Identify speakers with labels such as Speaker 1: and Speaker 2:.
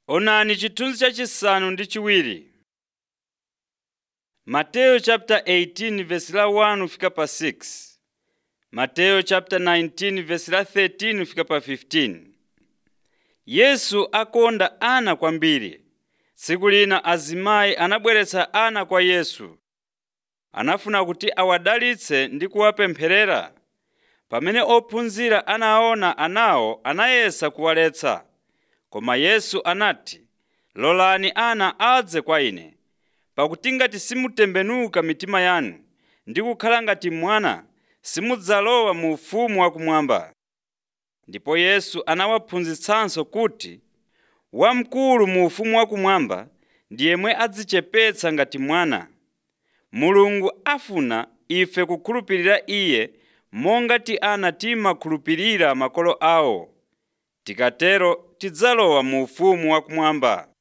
Speaker 1: Onani chithunzi chachisanu ndi chiwiri. Mateyu chapter 18 verse la 1 fika pa 6. Mateyu chapter 19 verse la 13 fika pa 15. Yesu akonda ana kwambiri. Tsiku lina azimayi anabweretsa ana kwa Yesu. Anafuna kuti awadalitse ndi kuwapempherera. Pamene ophunzira anaona anawo anayesa kuwaletsa. Koma Yesu anati, “Lolani ana adze kwa Ine, pakuti ngati simutembenuka mitima yanu ndi kukhala ngati mwana, simudzalowa mu ufumu wakumwamba.” Ndipo Yesu anawaphunzitsanso kuti wamkulu mu ufumu wakumwamba ndi yemwe adzichepetsa ngati mwana. Mulungu afuna ife kukhulupirira Iye monga ti ana timakhulupirira makolo awo. Tikatero tidzalowa mu ufumu wakumwamba.